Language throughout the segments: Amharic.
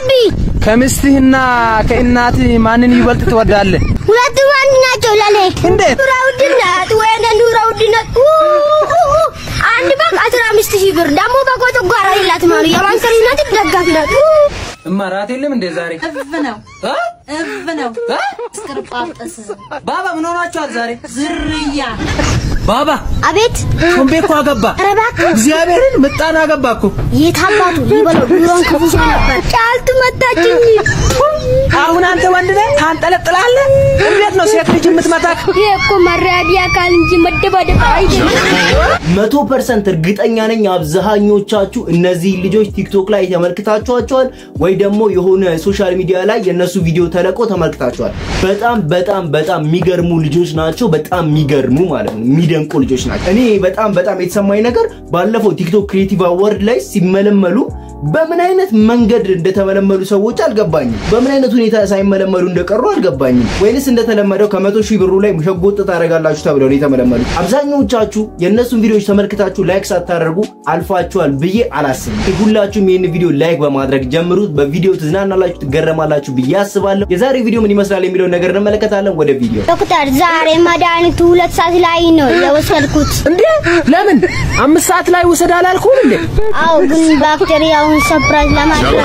አቢ ከምስትህና ከእናትህ ማንን ይበልጥ ትወዳለህ? ሁለቱም አንድ ናቸው ለኔ። እንዴት? ኑሮ ውድነት ወይኔ ኑሮ ውድነት ኡ ኡ ኡ። አንድ በግ አስራ አምስት ሺህ ብር ደግሞ በጎ ጨጓራ የላት ማሩ የማንቸስተር ዩናይትድ ደጋፊ ናት። ኡ። እማ ራት የለም እንዴ ዛሬ? እፍ ነው እ? እፍ ነው እ? እስክርጳጠስ ባባ ምን ሆናችኋል ዛሬ? ዝርያ ባባ አቤት ሾምቤ እኮ አገባ። ኧረ እባክህ እግዚአብሔርን ምጣን አገባ እኮ። የት አባቱ ሊበለው ኑሮን ክፉ ሰው ነበር። ጫልቱ መታችኝ። አሁን አንተ ወንድ ነህ ታንጠለጥላለህ። እንዴት ነው ሴት ልጅ የምትመታክ? ይሄ እኮ መራዲያ አካል እንጂ መደባደብ አይደለም። መቶ ፐርሰንት እርግጠኛ ነኝ አብዛኞቻችሁ እነዚህ ልጆች ቲክቶክ ላይ ተመልክታችኋቸዋል ወይ ደግሞ የሆነ ሶሻል ሚዲያ ላይ የእነሱ ቪዲዮ ተለቆ ተመልክታችኋል። በጣም በጣም በጣም የሚገርሙ ልጆች ናቸው። በጣም የሚገርሙ ማለት ነው፣ የሚደንቁ ልጆች ናቸው። እኔ በጣም በጣም የተሰማኝ ነገር ባለፈው ቲክቶክ ክሬቲቭ አዋርድ ላይ ሲመለመሉ በምን አይነት መንገድ እንደተመለመሉ ሰዎች አልገባኝም። በምን አይነት ሁኔታ ሳይመለመሉ እንደቀሩ አልገባኝም። ወይንስ እንደተለመደው ከመቶ ሺህ ብሩ ላይ ሸጎጥ ታደርጋላችሁ ተብለው ነው የተመለመሉት። አብዛኞቻችሁ የእነሱን ቪዲዮዎች ተመልክታችሁ ላይክ ሳታደርጉ አልፋችኋል ብዬ አላስብም። ሁላችሁም ይህን ቪዲዮ ላይክ በማድረግ ጀምሩት። በቪዲዮ ትዝናናላችሁ፣ ትገረማላችሁ ብዬ አስባለሁ። የዛሬ ቪዲዮ ምን ይመስላል የሚለውን ነገር እንመለከታለን። ወደ ቪዲዮ ዶክተር ዛሬ መድኃኒቱ ሁለት ሰዓት ላይ ነው የወሰድኩት። እንዴ ለምን አምስት ሰዓት ላይ ውሰድ አላልኩም እንዴ? አዎ ግን ባክቴሪያውን ሰፕራይዝ ለማድረግ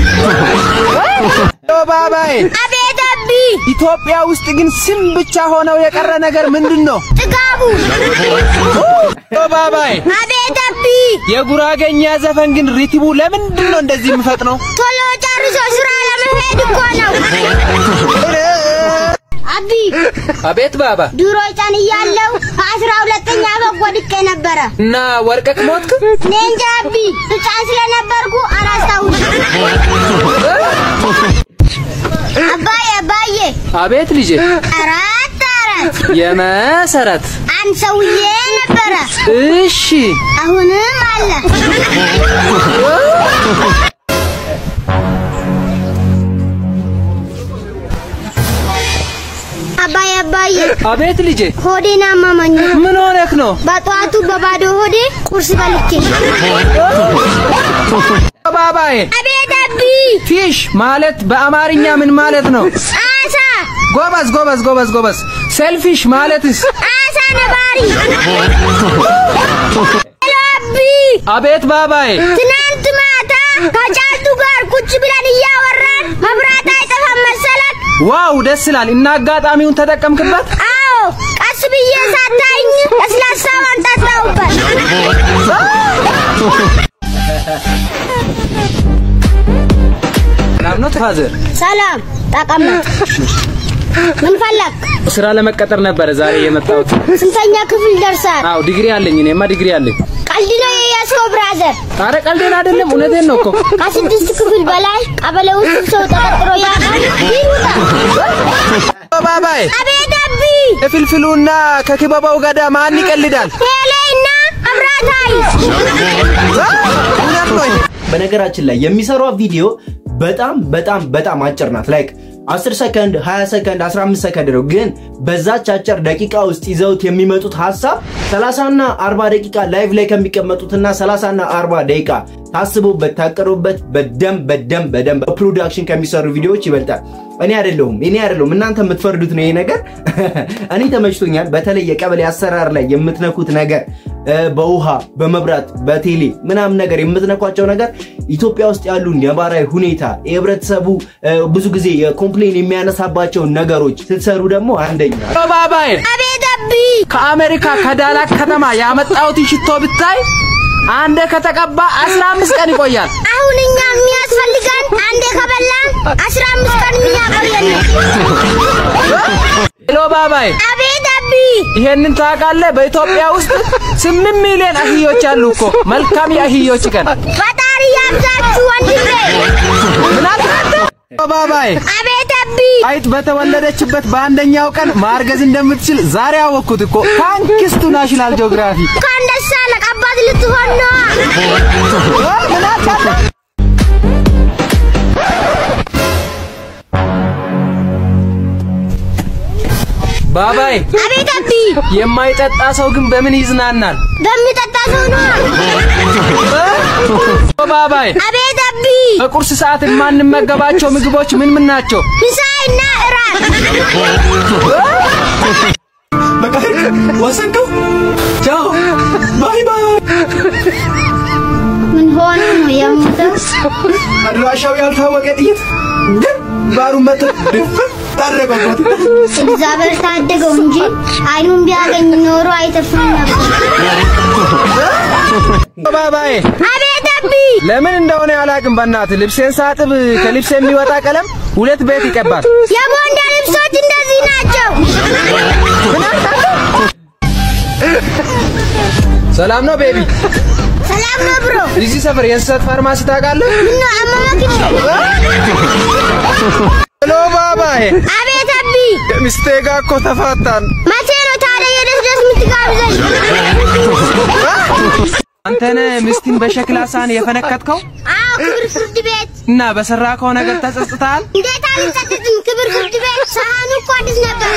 ኦ ባባዬ አቤት አቢ ኢትዮጵያ ውስጥ ግን ስም ብቻ ሆነው የቀረ ነገር ምንድን ነው? ጥጋቡ ኦ ባባዬ አቤት አቢ የጉራገኛ ዘፈን ግን ሪትሙ ለምንድን ነው እንደዚህ የምፈጥነው? ቶሎ ጨርሶ ስራ ለመሄድ እኮ ነው። አቢ አቤት ባባ ድሮ ሕፃን እያለሁ ከአስራ ሁለተኛ በግ ወድቄ ነበረ። እና ወርቀክ ሞትክ? እኔ እንጃ አቢ ሕፃን ስለነበርኩ አላስታውስም። አባዬ አባዬ አቤት ልጄ አራት አራት የመሰረት አንድ ሰውዬ ነበረ፣ እሺ አሁንም አለ። አባዬ አባዬ አቤት ልጄ ሆዴን አመመኝ። ምን ሆነክ ነው? በጠዋቱ በባዶ ሆዴ ቁርስ በልቼ። ኦ ባባዬ አቤት አቢ ፊሽ ማለት በአማርኛ ምን ማለት ነው? አሳ ጎበዝ ጎበዝ ጎበዝ ጎበዝ። ሴልፊሽ ማለትስ? አሳ ነባሪ። ሄሎ አቢ አቤት ባባዬ ትናንት ማታ ከጫልቱ ጋር ቁጭ ብለን እያወራን መብራት አይጠፋም መሰለክ? ዋው ደስ ይላል። እና አጋጣሚውን ተጠቀምክበት? አዎ ቀስ ብዬ ሳታኝ ለስላሳ ማምጣት ነውበት። ሰላም ነው ፋዘር? ሰላም ተቀመጥ። ምን ፈለግ? ስራ ለመቀጠር ነበረ ዛሬ የመጣሁት። ስንተኛ ክፍል ደርሳል? አዎ ዲግሪ አለኝ። እኔማ ዲግሪ አለኝ። ቀልድ ነው የያዝከው ብራዘር። አረ ቀልዴን አይደለም፣ እውነቴን ነው እኮ። ከስድስት ክፍል በላይ ቀበሌ ውስጥ ሰው ተቀጥሮ ያውቃል? ይውጣ። ኦ ባባዬ አቤት አቢ ከፍልፍሉና ከክበባው ገዳ ማን ይቀልዳል? ሄሌና አብራታይ እውነት ነው ይሄ። በነገራችን ላይ የሚሰራው ቪዲዮ በጣም በጣም በጣም አጭር ናት። ላይክ 10 ሰከንድ፣ 20 ሰከንድ፣ 15 ሰከንድ ነው። ግን በዛች አጭር ደቂቃ ውስጥ ይዘውት የሚመጡት ሀሳብ 30 እና 40 ደቂቃ ላይቭ ላይ ከሚቀመጡትና 30 እና 40 ደቂቃ ታስቦበት ታቀሩበት በደንብ በደንብ በደንብ በፕሮዳክሽን ከሚሰሩ ቪዲዮዎች ይበልጣል። እኔ አይደለሁም እኔ አይደለሁም እናንተ የምትፈርዱት ነው ይሄ ነገር። እኔ ተመችቶኛል። በተለይ የቀበሌ አሰራር ላይ የምትነኩት ነገር እ፣ በውሃ በመብራት በቴሌ ምናምን ነገር የምትነኳቸው ነገር ኢትዮጵያ ውስጥ ያሉ ነባራዊ ሁኔታ የህብረተሰቡ እ፣ ብዙ ጊዜ የኮምፕሌን የሚያነሳባቸውን ነገሮች ስትሰሩ ደግሞ አንደኛ ኦ ባባዬ አቤት አቢ ከአሜሪካ ከዳላክ ከተማ ያመጣሁት ሽቶ ብታይ አንዴ ከተቀባ 15 ቀን ይቆያል። አሁን እኛ የሚያስፈልገን አንዴ ከበላን አስራ አምስት ቀን የሚያቆየን ነው። ሄሎ ባባዬ አቤት አቢ ይሄንን ታውቃለህ? በኢትዮጵያ ውስጥ ስምንት ሚሊዮን አህዮች አሉ እኮ። መልካም የአህዮች ቀን። ፈጣሪ ያብዛችሁ ወንድሜ። ምን አልክ አንተ? ኦ ባባዬ አቤት አቢ አይጥ በተወለደችበት በአንደኛው ቀን ማርገዝ እንደምትችል ዛሬ አወቅኩት እኮ። ታንክስ ቱ ናሽናል ጂኦግራፊ። እንኳን ደስ አለህ አባት ልትሆን ነዋ። ምን አልክ አንተ? ባባይ አቤት አቢ የማይጠጣ ሰው ግን በምን ይዝናናል? በሚጠጣ ሰው ነው። ኦ ባባይ አቤት አቢ በቁርስ ሰዓት የማንመገባቸው ምግቦች ምን ምን ናቸው? ምሳይና እራት በቃ ወሰንከው። ቻው ባይ ባይ። ምን ሆነ ነው የሞተው? አድራሻው ያልታወቀ ጥይት ግን ባሩን መቶ ድፍን ታረቀበት። እግዚአብሔር ታደገው እንጂ አይኑን ቢያገኝ ኖሮ አይተርፍም ነበር። ኦ ባባይ አቤት አቢ ለምን እንደሆነ ያላቅም። በእናትህ ልብሴን ሳጥብ ከልብስ የሚወጣ ቀለም ሁለት ቤት ይቀባል። የቦንዳ ልብሶች እንደዚህ ናቸው። ሰላም ነው ቤቢ። ሰላም ነው ብሮ። እዚህ ሰፈር የእንስሳት ፋርማሲ ታውቃለህ? ምነው አመመክ? ሄሎ ባባይ፣ አቤት አቢ ሚስቴ ጋር እኮ ተፋታን። መቼ ነው ታዲያ የደስ ደስ የምትጋብዘኝ? አንተነ ሚስትን በሸክላ ሳህን የፈነከትከው አዎ ክብር ፍርድ ቤት። እና በሰራከው ነገር ተጸጽተሃል? እንዴት አልጸጸትም? ክብር ፍርድ ቤት። ሳህኑ እኮ አዲስ ነበር።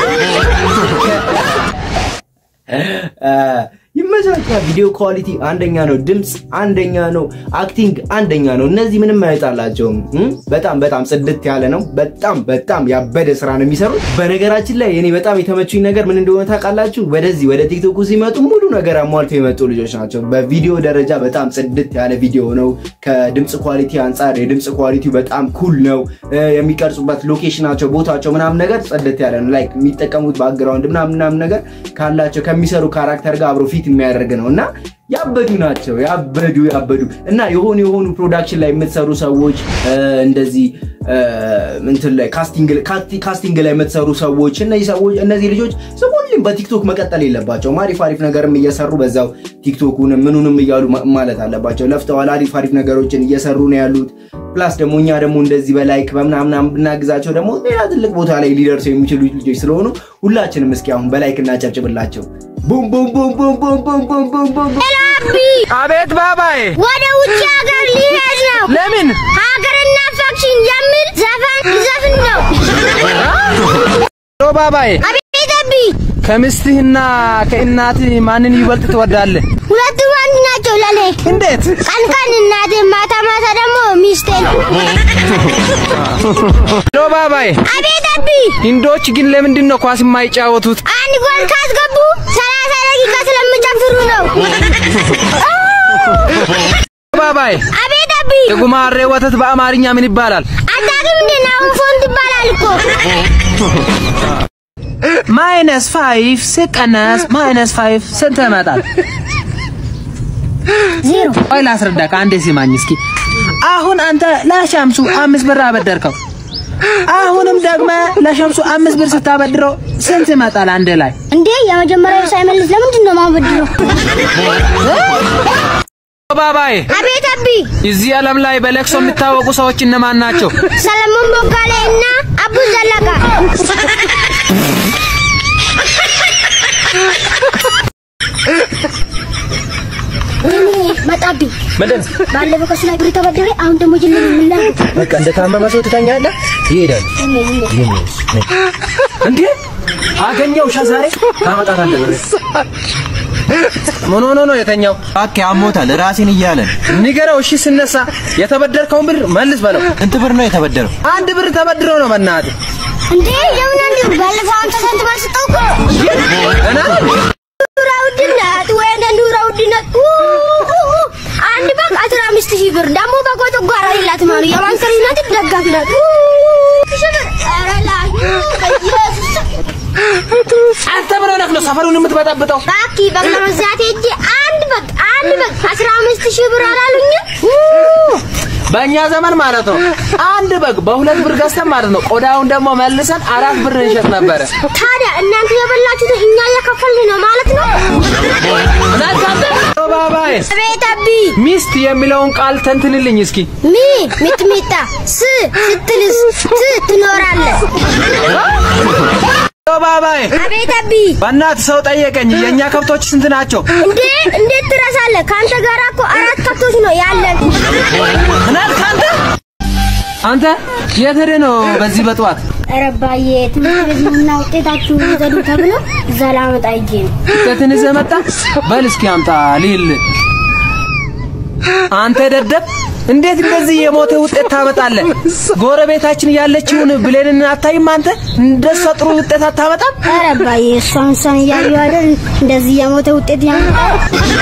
ይመቻቻል። ቪዲዮ ኳሊቲ አንደኛ ነው፣ ድምፅ አንደኛ ነው፣ አክቲንግ አንደኛ ነው። እነዚህ ምንም አይጣላቸውም። እም? በጣም በጣም ጽድት ያለ ነው። በጣም በጣም ያበደ ስራ ነው የሚሰሩት። በነገራችን ላይ እኔ በጣም የተመቹኝ ነገር ምን እንደሆነ ታውቃላችሁ? ወደዚህ ወደ ቲክቶኩ ሲመጡ ሙሉ ነገር አሟልተው የመጡ ልጆች ናቸው። በቪዲዮ ደረጃ በጣም ጽድት ያለ ቪዲዮ ነው። ከድምፅ ኳሊቲ አንጻር የድምፅ ኳሊቲው በጣም ኩል ነው። እ፣ የሚቀርጹበት ሎኬሽናቸው፣ ቦታቸው ምናምን ነገር ጽድት ያለ ነው። ላይክ የሚጠቀሙት ባክግራውንድ ምናምን ምናምን ነገር ካላቸው ከሚሰሩ ካራክተር ጋር አብሮ ፊት የሚያደርግ ነው እና ያበዱ ናቸው። ያበዱ ያበዱ እና የሆኑ የሆኑ ፕሮዳክሽን ላይ የምትሰሩ ሰዎች እ፣ እንደዚህ እ፣ እንትን ላይ ካስቲንግ ካስቲ- ካስቲንግ ላይ የምትሰሩ ሰዎች እነዚህ ሰዎች እነዚህ ልጆች ስም ሁሌም በቲክቶክ መቀጠል የለባቸውም። አሪፍ አሪፍ ነገርም እየሰሩ በዛው ቲክቶኩንም ምኑንም እያሉ ማ- ማለት አለባቸው። ለፍተዋል። አሪፍ አሪፍ ነገሮችን እየሰሩ ነው ያሉት። ፕላስ ደግሞ እኛ ደግሞ እንደዚህ በላይክ በምናምናም ብናግዛቸው ደግሞ ሌላ ትልቅ ቦታ ላይ ሊደርሱ የሚችሉ ልጆች ስለሆኑ ሁላችንም እስኪ አሁን በላይክ እናጨብጭብላቸው። ቡም ቡም ቡም ቡም ቡም ቡም ቡም ቡም ቡም ቡም። ሄሎ አቢ አቤት ባባይ፣ ወደ ውጭ ሀገር ሊሄድ ነው። ለምን? ሀገርና ፋክሽን የሚል ዘፈን ሊዘፍን ነው። ሄሎ ባባይ፣ አቤት አቢ ከሚስትህና ከእናትህ ማንን ይበልጥ ትወዳለህ? ሁለቱም አንድ ናቸው ለኔ። እንዴት? ቀን ቀን እናቴ፣ ማታ ማታ ደግሞ ሚስቴን። ሄሎ ባባይ፣ አቤት አቢ ህንዶች ግን ለምንድን ነው ኳስ የማይጫወቱት? አንድ ጎል ካስገቡ ሰላሳ ደቂቃ ስለሚጨፍሩ ነው። ባባይ፣ አቤት አቢ የጉማሬ ወተት በአማርኛ ምን ይባላል? አታውቅም እንዴ? ናሁን ፎንት ይባላል እኮ። ማይነስ ፋይቭ ሲቀነስ ማይነስ ፋይቭ ስንት ይመጣል? ዜሮ ቆይ ላስረዳ። ከአንዴ ሲማኝ እስኪ። አሁን አንተ ለሸምሱ አምስት ብር አበደርከው። አሁንም ደግመ ለሸምሱ አምስት ብር ስታበድረው ስንት ይመጣል አንድ ላይ? እንዴ የመጀመሪያው ሳይመልስ ለምንድን ነው ማበድረው? ባባይ አቤት አቢ እዚህ ዓለም ላይ በለቅሶ የሚታወቁ ሰዎች እነማን ናቸው? ሰለሞን ቦጋሌ እና አቡ ዘለቃ መጣብኝ። ምንድን ባለፈው ከሱ ላይ ብር ተበደረ። አሁን ደግሞ ጅል ምላ በቃ እንደ ታመመ ሰው ትተኛለህ? ይሄዳል እንዴ? አገኘው ዛሬ ታመጣታለህ ብር ምን ሆኖ ነው የተኛው? እባክህ አሞታል ራሴን እያለ ነው። ንገረው። እሺ ስነሳ የተበደርከውን ብር መልስ በለው። ስንት ብር ነው የተበደረው? አንድ ብር ተበድሮ ነው በእናትህ እንዴ የምን አንድ ባለፈው አንተ ሰንት ባልሰጠው እኮ እና ኑሮ ውድነት ወይኔ ኑሮ ውድነት ኡ ኡ ኡ። አንድ በግ አስራ አምስት ሺህ ብር ደግሞ በጎ ጓራ ይላት ማሉ የማንቸስተር ዩናይትድ ደጋፊ ናት። ኡ ሺህ ብር ኧረ ላይ በኢየሱስ አንተ ምን ሆነህ ነው ሰፈሩን የምትበጠብጠው? ባኪ በግ ለመግዛት ሄጄ አንድ በግ አንድ በግ አስራ አምስት ሺህ ብር አላሉኝም። ኡ በእኛ ዘመን ማለት ነው አንድ በግ በሁለት ብር ገዝተን ማለት ነው ቆዳውን ደግሞ መልሰን አራት ብር እንሸጥ ነበረ። ታዲያ እናንተ የበላችሁት እኛ እየከፈልን ነው ማለት ነው። ባባይ አቤት አቢ ሚስት የሚለውን ቃል ተንትንልኝ እስኪ። ሚ ሚጥሚጣ ስ ስትልስ ት ትኖራለህ። ባባይ አቤት አቢ በእናትህ ሰው ጠየቀኝ፣ የእኛ ከብቶች ስንት ናቸው? እንዴ እንዴት ትረሳለህ? ከአንተ ጋር እኮ አራት ከብቶች ነው ያለን። ምን አልክ አንተ? አንተ የት ሄደህ ነው በዚህ በጠዋት? ኧረ አባዬ ትምህርት ቤት ነውና ውጤታችሁ ውሰዱ ተብሎ እዛ ላመጣ ሂጄ ነው። ውጤትን ይዘህ መጣ? በል እስኪ አምጣ ሊል አንተ ደደብ እንዴት እንደዚህ የሞተ ውጤት ታመጣለህ? ጎረቤታችን ያለችውን ብሌንን አታይም አንተ? እንደሷ ጥሩ ውጤት አታመጣም? ኧረ አባዬ እሷን እሷን እያዩ አይደል እንደዚህ የሞተ ውጤት ያመጣል።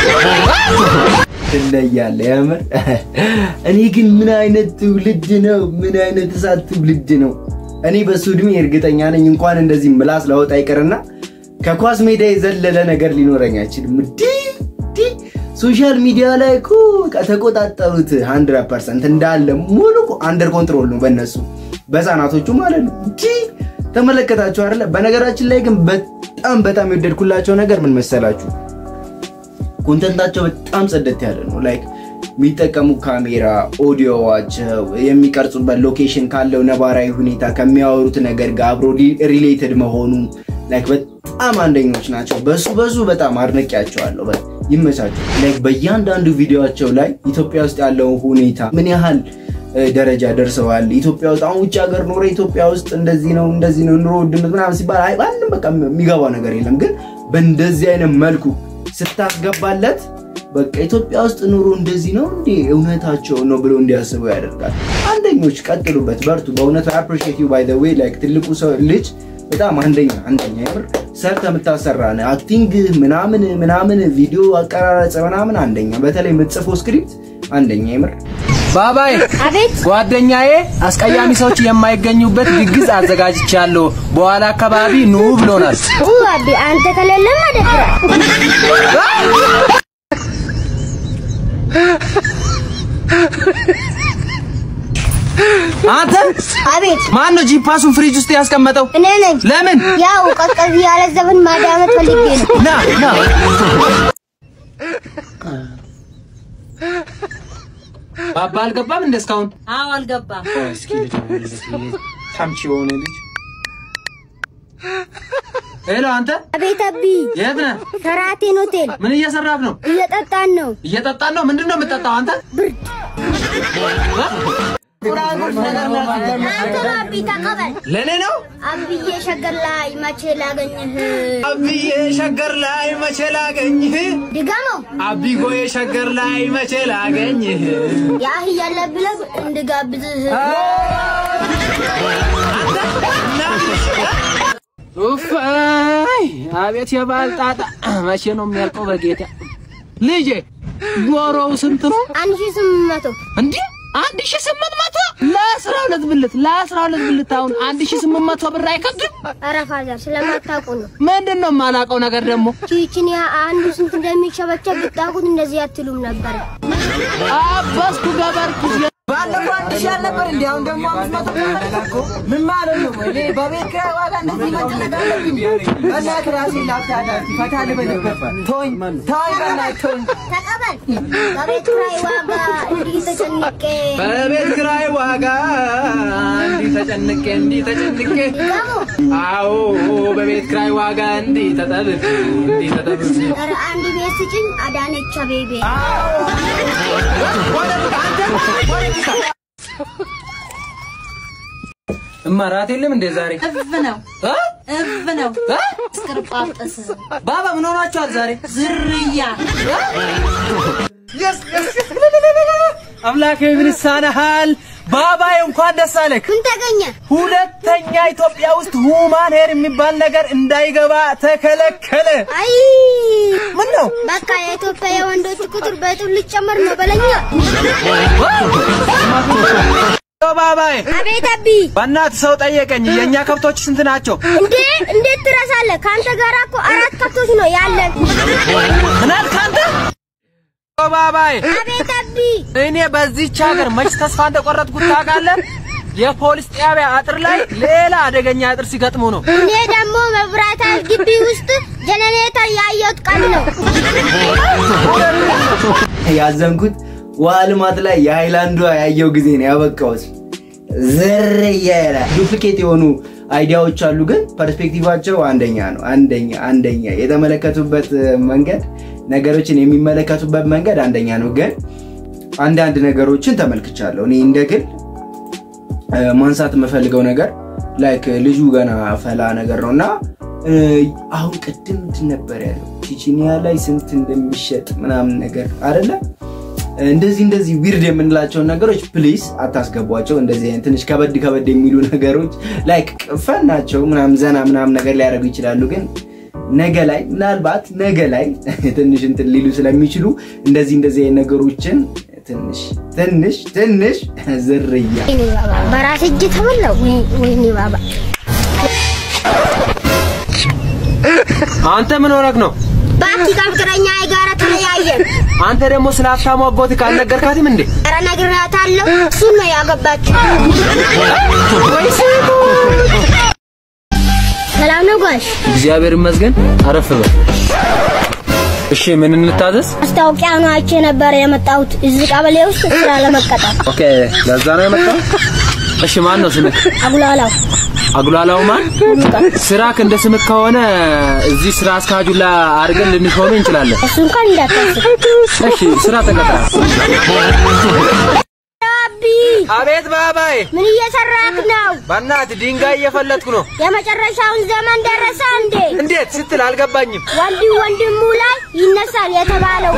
ትለያለህ የምር። እኔ ግን ምን አይነት ትውልድ ነው? ምን አይነት እሳት ትውልድ ነው? እኔ በሱ እድሜ እርግጠኛ ነኝ እንኳን እንደዚህ ምላስ ላወጣ ይቅርና ከኳስ ሜዳ የዘለለ ነገር ሊኖረኝ አይችልም። ዲ ዲ ሶሻል ሚዲያ ላይ እኮ በቃ ተቆጣጠሩት 100 ፐርሰንት እንዳለ ሙሉ አንደር ኮንትሮል ነው በእነሱ በህፃናቶቹ ማለት ነው። ዲ ተመለከታችሁ አይደለ? በነገራችን ላይ ግን በጣም በጣም የወደድኩላቸው ነገር ምን መሰላችሁ? ኮንተንታቸው በጣም ጸደት ያለ ነው። ላይክ የሚጠቀሙ ካሜራ፣ ኦዲዮዋቸው፣ የሚቀርጹበት ሎኬሽን ካለው ነባራዊ ሁኔታ ከሚያወሩት ነገር ጋር አብሮ ሪሌትድ መሆኑ ላይክ በጣም አንደኞች ናቸው። በሱ በሱ በጣም አድነቂያቸዋለሁ። በ- ይመቻቸው። ላይክ በእያንዳንዱ ቪዲዮቸው ላይ ኢትዮጵያ ውስጥ ያለው ሁኔታ ምን ያህል እ፣ ደረጃ ደርሰዋል። ኢትዮጵያ ውስጥ አሁን ውጭ ሀገር ኖረ ኢትዮጵያ ውስጥ እንደዚህ ነው እንደዚህ ነው ኑሮ ውድነት ምናምን ሲባል አይ ማንም በቃ የሚገባው ነገር የለም። ግን በእንደዚህ አይነት መልኩ ስታስገባለት በቃ ኢትዮጵያ ውስጥ ኑሮ እንደዚህ ነው እንዴ እውነታቸው ነው ብሎ እንዲያስቡ ያደርጋል። አንደኞች ቀጥሉበት፣ በርቱ። በእውነቱ አፕሪሺየት ዩ ባይ ዘ ዌይ ላይክ ትልቁ ሰው ልጅ በጣም አንደኛ አንደኛ የምር ሰርተ የምታሰራ ነህ። አክቲንግ ምናምን ምናምን ቪዲዮ አቀራረጽ ምናምን አንደኛ፣ በተለይ የምትጽፈው ስክሪፕት አንደኛ የምር ባባይ አቤት ጓደኛዬ አስቀያሚ ሰዎች የማይገኙበት ድግስ አዘጋጅቻለሁ። በኋላ አካባቢ ኑ ብሎናል። ኡ አቢ አንተ ከሌለም አደፍራል። አንተ አቤት ማን ነው ጂፓሱን ፍሪጅ ውስጥ ያስቀመጠው? እኔ ነኝ። ለምን? ያው ቀዝቀዝ ያለ ዘፈን ማዳመጥ ፈልጌ ነው። ና ና ባባ አልገባም እንደ እስካሁን አዎ አልገባም። እስኪ ልደውልለት ታምቺ የሆነ ልጅ ሄሎ አንተ አቤት አቢ የት ነህ ሸራቴን ሆቴል ምን እየሰራህ ነው እየጠጣን ነው። እየጠጣን ነው ምንድን ነው የምጠጣው አንተ አንተ አቢ ተቀበል። ለእኔ ነው አብዬ ሸገር ላይ መቼ ላገኝህ? አብዬ ሸገር ላይ መቼ ላገኝህ ድገመው አቢጎዬ ሸገር ላይ መቼ ላገኝህ ያህ እያለ ብለህ እንድጋብዝህ ኡፋይ አቤት የበዓል ጣጣ መቼ ነው የሚያልቀው? በጌታ ልጄ ዶሮው ስንት ነው አንድ ሺህ ስምንት መቶ እንዴ? አንድ ሺህ ስምንት መቶ ለአስራ ሁለት ብልት ለአስራ ሁለት ብልት አሁን አንድ ሺህ ስምንት መቶ ብር አይከብድም? ኧረ ፋዘር ስለማታውቁ ነው። ምንድን ነው የማላውቀው ነገር ደግሞ ቺችን አንዱ ስንት እንደሚሸበቸብ ብታውቁት እንደዚህ አትሉም ነበር። አበስኩ ገበርኩ ባለፈው አንድ ሺህ አልነበር እንዴ? አሁን ደግሞ አምስት መቶ ተመለከትኩ። ምን ማለት ነው? እኔ በቤት ኪራይ ዋጋ እንደዚህ መጨነቅ አለብኝ? በእናትህ ራሴን ላብታዳት ፈታ ልበልበት። ተወኝ ተወኝ፣ በእናትህ ተወኝ። ተቀበል። በቤት ኪራይ ዋጋ እንዲህ ተጨንቄ በቤት ኪራይ ዋጋ እንዲህ ተጨንቄ እንዲህ ተጨንቄ ድገሙ። አዎ በቤት ኪራይ ዋጋ እንዲህ ተጠብቅ እንዲህ ተጠብቅ ኧረ አንድ ቤት ስጭኝ አዳነች አቤቤ። እማራት የለም እንደ ዛሬ እፍ ነው እ? እፍ ነው እ? እስክርጳጠስ ባባ ምን ሆናችኋል ዛሬ? ዝርያ አምላኬ ምን ይሳነሃል? ባባዬ እንኳን ደስ አለህ። ምን ተገኘ? ሁለተኛ ኢትዮጵያ ውስጥ ሁማን ሄር የሚባል ነገር እንዳይገባ ተከለከለ። አይ ምን ነው? በቃ የኢትዮጵያ የወንዶች ቁጥር በእጥፍ ሊጨመር ነው በለኛ። ባባዬ አቤት አቢ። በእናትህ ሰው ጠየቀኝ። የእኛ ከብቶች ስንት ናቸው? እንዴ እንዴት ትረሳለህ? ከአንተ ጋር እኮ አራት ከብቶች ነው ያለን። ምን አልክ አንተ? ባባዬ አቤት አቢ። እኔ በዚህች ሀገር መች ተስፋ እንደቆረጥኩት ታውቃለህ? የፖሊስ ጣቢያ አጥር ላይ ሌላ አደገኛ አጥር ሲገጥሙ ነው። እኔ ደግሞ መብራት ኃይል ግቢ ውስጥ ጀነሬተር ያየሁት ቀን ነው። ያዘንኩት ውሃ ልማት ላይ የሃይላንዷ ያየው ጊዜ ነው ያበቃሁት። ዝርያ ይላል። ዱፕሊኬት የሆኑ አይዲያዎች አሉ፣ ግን ፐርስፔክቲቫቸው አንደኛ ነው። አንደኛ አንደኛ የተመለከቱበት መንገድ ነገሮችን የሚመለከቱበት መንገድ አንደኛ ነው። ግን አንዳንድ ነገሮችን ተመልክቻለሁ። እኔ እንደ ግል እ፣ ማንሳት የምፈልገው ነገር ላይክ ልጁ ገና ፈላ ነገር ነው እና እ፣ አሁን ቅድም እንትን ነበር ያለው ቺቺኒያ ላይ ስንት እንደሚሸጥ ምናምን ነገር አይደለ እንደዚህ እንደዚህ ዊርድ የምንላቸውን ነገሮች ፕሊስ አታስገቧቸው። እንደዚህ አይነት ትንሽ ከበድ ከበድ የሚሉ ነገሮች ላይክ ፈን ናቸው ምናምን ዘና ምናምን ነገር ሊያደርጉ ይችላሉ። ግን ነገ ላይ ምናልባት ነገ ላይ ትንሽ እንትን ሊሉ ስለሚችሉ እንደዚህ እንደዚህ አይነት ነገሮችን ትንሽ ትንሽ ትንሽ ዝርያ ወይኔ ባባ በራስ እጅ ተበላው። ወይ- ወይኔ ባባ አንተ ምን ሆነህ ነው? ባቲ ከፍቅረኛ ጋር ተለያየን። አንተ ደግሞ ስለ ሀብታሙ አጎት ካልነገርካትም እንዴ? ኧረ ነግሬያታለሁ። እሱን ነው ያገባችው። ሰላም ነው ጋሽ? እግዚአብሔር ይመስገን። አረፍ በል። እሺ ምን እንታዘዝ? ማስታወቂያ ነው አይቼ ነበር የመጣሁት እዚህ ቀበሌ ውስጥ ስራ ለመቀጠር። ኦኬ፣ ለዛ ነው የመጣው። እሺ ማን ነው ስምህ? አጉላላው አጉላላው ማን? ስራክ እንደ ስምህ ከሆነ እዚህ ስራ አስካጁላ አድርገን ልንሾምህ እንችላለን። እሱ እንኳን እንዳታስብ። እሺ ስራ ተቀጥረሃል። አቢ አቤት ባባዬ። ምን እየሰራክ ነው? በእናትህ ድንጋይ እየፈለጥኩ ነው። የመጨረሻውን ዘመን ደረሰ እንዴ? እንዴት ስትል አልገባኝም። ወንድም ወንድሙ ላይ ይነሳል የተባለው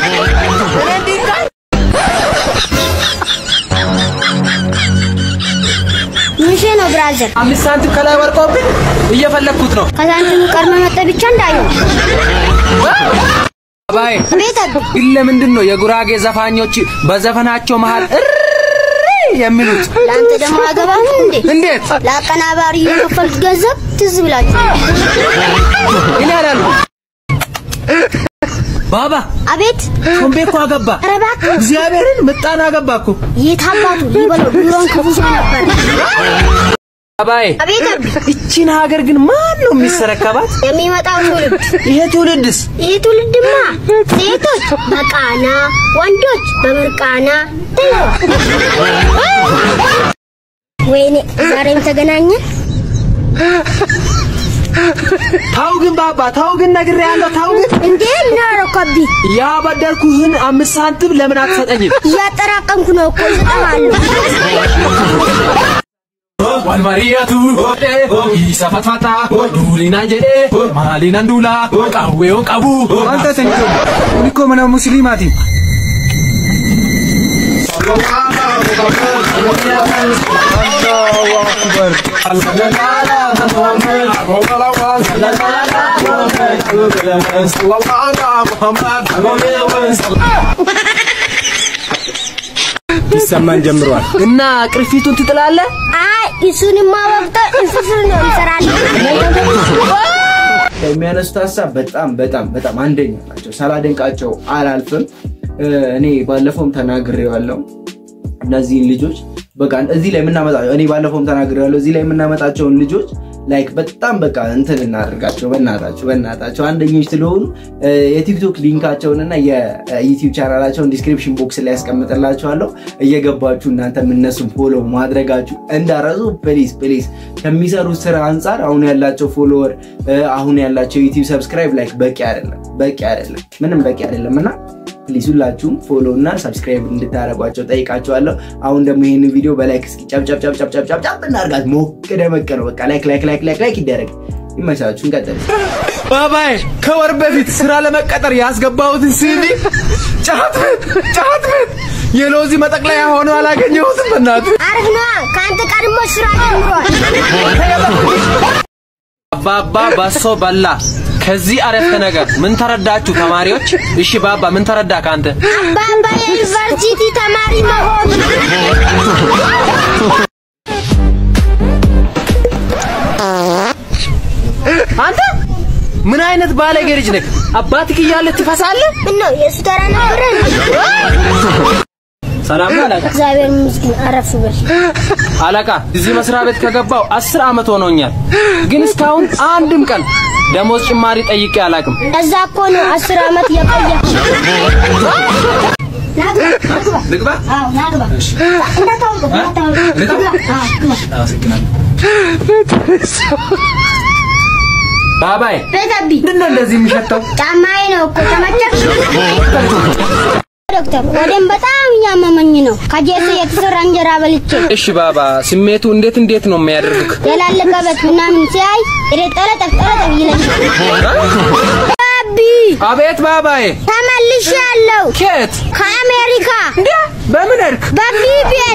ምንሽ ነው ብራዘር? አምስት ሳንቲም ከላይ ወርቆብኝ እየፈለግኩት ነው። ከሳንቲሙ ቀድመ መጠ ብቻ እንዳየው ባባዬ ቤት አቢ ግን ለምንድን ነው የጉራጌ ዘፋኞች በዘፈናቸው መሃል እሪ የሚሉት? ለአንተ ደግሞ አገባም እንዴ? እንዴት ለአቀናባሪ የከፈልት ገንዘብ ትዝ ብላችሁ እኔ አላልኩም። ባባ አቤት ሾምቤ እኮ አገባ። ኧረ እባክህ እግዚአብሔርን ምጣን አገባ እኮ። የት አባቱ ሊበለው ድሮን ከብሶ ነበር። ባባዬ አቤት አቢ እቺን ሀገር ግን ማን ነው የሚሰረከባት? የሚመጣው ትውልድ ይሄ ትውልድስ ይህ ትውልድማ ሴቶች በቃና ወንዶች በምርቃና ወይኔ ዛሬም ተገናኘን። ታው ግን ባባ ታው ግን ነግሬሃለሁ። ታው ግን እንዴ ምን አደረኩ? ያበደርኩህን አምስት ሳንቲም ለምን አትሰጠኝም? እያጠራቀምኩ ነው እኮ ይሰጠማሉ። Walmariyatu isa fatfata duulina jedhe maalinan duula qawweeon qabu አንተ ተኝቶ እኔ እኮ ምነው ሙስሊማቲ ይሰማን ጀምሯል። እና ቅርፊቱን ትጥላለህ? አይ እሱንማ ወቅጠው እንፍፍር ነው እንሰራለን። የሚያነሱት ሀሳብ በጣም በጣም በጣም አንደኛ ናቸው። ሳላደንቃቸው አላልፍም። እ፣ እኔ ባለፈውም ተናግሬዋለሁ። እነዚህን ልጆች በቃ እዚህ ላይ የምናመጣቸው እኔ ባለፈውም ተናግሬዋለሁ። እዚህ ላይ የምናመጣቸውን ልጆች ላይክ በጣም በቃ እንትን እናደርጋቸው። በእናታቸው በእናታቸው አንደኞች ስለሆኑ እ፣ የቲክቶክ ሊንካቸውን እና የዩቲዩብ ቻናላቸውን ዲስክሪፕሽን ቦክስ ላይ ያስቀምጥላቸዋለሁ። እየገባችሁ እናንተም እነሱን ፎሎ ማድረጋችሁ እንዳረሱ ፕሊዝ ፕሊዝ። ከሚሰሩት ስራ አንጻር አሁን ያላቸው ፎሎወር አሁን ያላቸው ዩቲዩብ ሰብስክራይብ ላይክ በቂ አይደለም፣ በቂ አይደለም፣ ምንም በቂ አይደለም እና ፕሊዝ ሁላችሁም ፎሎ እና ሰብስክራይብ እንድታደርጓቸው ጠይቃቸዋለሁ። አሁን ደግሞ ይህን ቪዲዮ በላይክ እስኪ ጨብጨብጨብጨብጨብጨብ እናድርጋት። ሞቅ ደመቅ ነው በቃ ላይክ ላይክ ላይክ ላይክ ላይክ ይደረግ። ይመቻችሁ። እንቀጥል። ባባዬ ከወር በፊት ስራ ለመቀጠር ያስገባሁትን ሲቪ ጫት ቤት ጫት ቤት የሎዚ መጠቅለያ ሆኖ አላገኘሁትም። በእናትህ አሪፍ ነዋ። ከአንተ ቀድሞ ስራ ጀምሯል። አባባ በሶ በላ። ከዚህ አረፍተ ነገር ምን ተረዳችሁ ተማሪዎች? እሺ ባባ ምን ተረዳ ከአንተ? አባባ የዩኒቨርሲቲ ተማሪ መሆኑ አንተ ምን አይነት ባለጌ ልጅ ነህ? አባትህ እያለ ትፈሳለህ? ምን ነው የእሱ ተራ ነበረ? ሰላም ነው አለቃ። እግዚአብሔር ይመስገን አረፍ በል። አለቃ እዚህ መስሪያ ቤት ከገባው አስር ዓመት ሆኖኛል፣ ግን እስካሁን አንድም ቀን ደሞዝ ጭማሪ ጠይቄ አላውቅም። እዛ እኮ ነው አስር ዓመት የቆየ። ናግባ ናግባ። ልግባ? አዎ ናግባ። እንዳታወልቅ እንዳታወልቅ። ግባ። አዎ ግባ። ባባዬ ቤተቢ ምንድን ነው እንደዚህ የሚሸተው? ጫማዬ ነው እኮ ተመቸህ? ዶክተር ወደም በጣም እያመመኝ ነው። ከጄስ የተሰራ እንጀራ በልቼ እሺ ባባ፣ ስሜቱ እንዴት እንዴት ነው የሚያደርግህ? የላለቀበት ምናምን ሲያይ ጠለጠፍ ጠለጠፍ ይለኛል። አቢ አቤት ባባዬ። ተመልሻለሁ ኬት ከአሜሪካ በምን እርክ? በቢቢኤን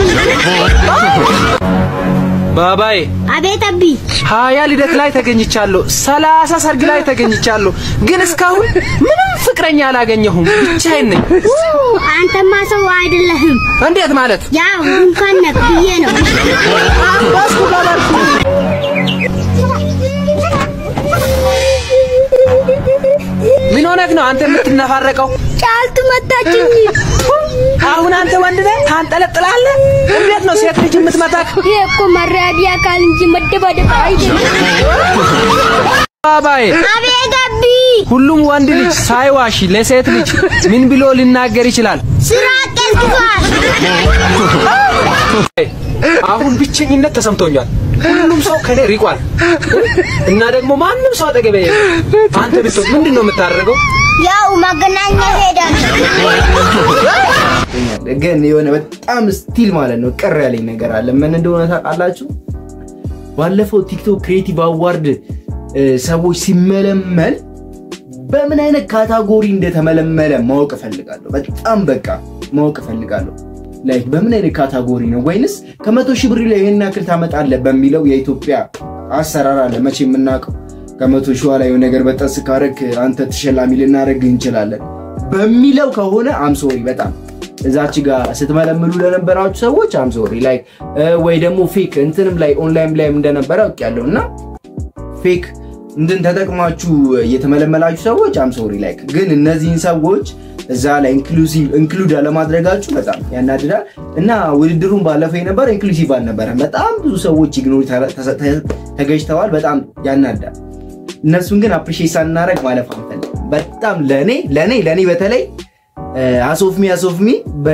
ባባዬ አቤት አቢ ሀያ ልደት ላይ ተገኝቻለሁ፣ ሰላሳ ሰርግ ላይ ተገኝቻለሁ፣ ግን እስካሁን ምንም ፍቅረኛ አላገኘሁም። ብቻዬን ነኝ። አንተማ ሰው አይደለህም። እንዴት ማለት? ያው እንኳን ነህ ብዬ ነው። አባስኩ ባባልኩ። ምን ሆነህ ነው አንተ የምትነፋረቀው? ጫልቱ መታችኝ። አሁን አንተ ወንድ ነህ ታንጠለጥላለህ? እንዴት ነው ሴት ልጅ የምትመታክ? ይሄ እኮ መራቢያ አካል እንጂ መደባደብ አይደለም። ባባዬ አቤት አቢ ሁሉም ወንድ ልጅ ሳይዋሽ ለሴት ልጅ ምን ብሎ ሊናገር ይችላል? ስራ ቀዝቅዟል። አሁን ብቸኝነት ተሰምቶኛል። ሁሉም ሰው ከኔ ሪቋል እና ደግሞ ማንም ሰው አጠገቤ የለም። አንተ ብትሆን ምንድን ነው የምታደርገው? ያው መገናኛ ሄዳለሁ። ግን የሆነ በጣም ስቲል ማለት ነው ቅር ያለኝ ነገር አለ። ምን እንደሆነ ታውቃላችሁ? ባለፈው ቲክቶክ ክሬቲቭ አዋርድ እ፣ ሰዎች ሲመለመል በምን አይነት ካታጎሪ እንደተመለመለ ማወቅ እፈልጋለሁ። በጣም በቃ ማወቅ እፈልጋለሁ። ላይክ በምን አይነት ካታጎሪ ነው ወይንስ ከመቶ ሺህ ብር ላይ ይህን ያክል ታመጣለህ በሚለው የኢትዮጵያ አሰራር አለ መቼ የምናውቀው ከመቶ ሺህ ላይ የሆነ ነገር በጠስ ካረግ አንተ ተሸላሚ ልናደርግ እንችላለን በሚለው ከሆነ አምሶሪ በጣም እዛች ጋር ስትመለምሉ ለነበራችሁ ሰዎች አምሶሪ ላይ ወይ ደግሞ ፌክ እንትንም ላይ ኦንላይን ላይም እንደነበረ አውቄያለሁ እና ፌክ እንትን ተጠቅማችሁ የተመለመላችሁ ሰዎች አምሶሪ ላይክ ግን እነዚህን ሰዎች እዛ ላይ ኢንክሉሲቭ ኢንክሉድ አለማድረጋችሁ በጣም ያናድዳል እና ውድድሩን ባለፈው የነበረ ኢንክሉሲቭ አልነበረም። በጣም ብዙ ሰዎች ኢግኖር ተገጅተዋል። በጣም ያናዳል። እነሱን ግን አፕሪሼት ሳናደርግ ማለፍ አንፈልግም። በጣም ለእኔ ለእኔ ለእኔ በተለይ አሶፍሚ አሶፍሚ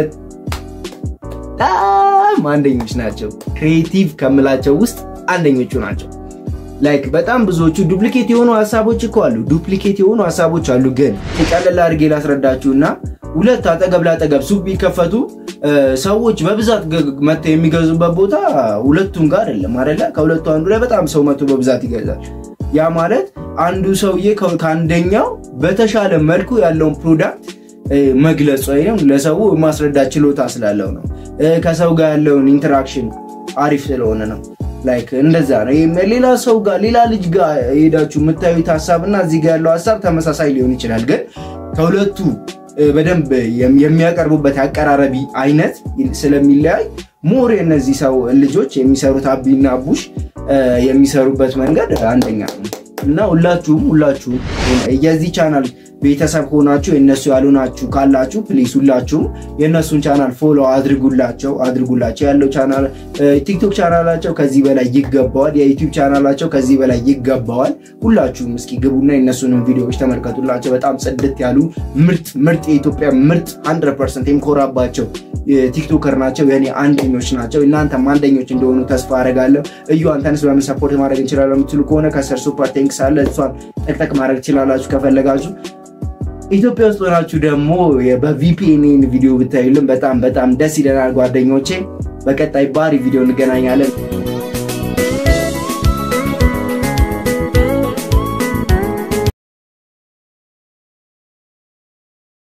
በጣም አንደኞች ናቸው። ክሬቲቭ ከምላቸው ውስጥ አንደኞቹ ናቸው። ላይክ በጣም ብዙዎቹ ዱፕሊኬት የሆኑ ሀሳቦች እኮ አሉ። ዱፕሊኬት የሆኑ ሀሳቦች አሉ። ግን ቀለል አድርጌ ላስረዳችሁና ሁለት አጠገብ ላጠገብ ሱቅ ቢከፈቱ ሰዎች በብዛት መጥተው የሚገዙበት ቦታ ሁለቱም ጋር አይደለም አይደለ? ከሁለቱ አንዱ ላይ በጣም ሰው መጥቶ በብዛት ይገዛል። ያ ማለት አንዱ ሰውዬ ከአንደኛው በተሻለ መልኩ ያለውን ፕሮዳክት መግለጽ ወይም ለሰው ማስረዳት ችሎታ ስላለው ነው። ከሰው ጋር ያለውን ኢንተራክሽን አሪፍ ስለሆነ ነው። ላይክ እንደዛ ነው። ይሄም ሌላ ሰው ጋር ሌላ ልጅ ጋር ሄዳችሁ የምታዩት ሀሳብ እና እዚህ ጋር ያለው ሀሳብ ተመሳሳይ ሊሆን ይችላል። ግን ከሁለቱ በደንብ የሚያቀርቡበት አቀራረቢ አይነት ስለሚለያይ ሞር የእነዚህ ሰው ልጆች የሚሰሩት አቢና አቡሽ የሚሰሩበት መንገድ አንደኛ ነው እና ሁላችሁም ሁላችሁም የዚህ ቻናል ቤተሰብ ሆናችሁ የእነሱ ያልሆናችሁ ካላችሁ ፕሊስ ሁላችሁም የእነሱን ቻናል ፎሎ አድርጉላቸው አድርጉላቸው። ያለው ቻናል ቲክቶክ ቻናላቸው ከዚህ በላይ ይገባዋል። የዩቲዩብ ቻናላቸው ከዚህ በላይ ይገባዋል። ሁላችሁም እስኪ ግቡና የእነሱንም ቪዲዮዎች ተመልከቱላቸው። በጣም ጽድት ያሉ ምርጥ ምርጥ የኢትዮጵያ ምርጥ 100 ፐርሰንት የምኮራባቸው ቲክቶከር ናቸው። የኔ አንደኞች ናቸው። እናንተም አንደኞች እንደሆኑ ተስፋ አደርጋለሁ። እዩ አንተንስ በምን ሰፖርት ማድረግ እንችላለን የምትሉ ከሆነ ከስር ሱፐር ቴንክስ አለ። እሷን ጠቅጠቅ ማድረግ ትችላላችሁ ከፈለጋችሁ። ኢትዮጵያ ውስጥ ሆናችሁ ደግሞ በቪፒኤን ቪዲዮ ብታዩልን በጣም በጣም ደስ ይለናል ጓደኞቼ። በቀጣይ ባሪ ቪዲዮ እንገናኛለን።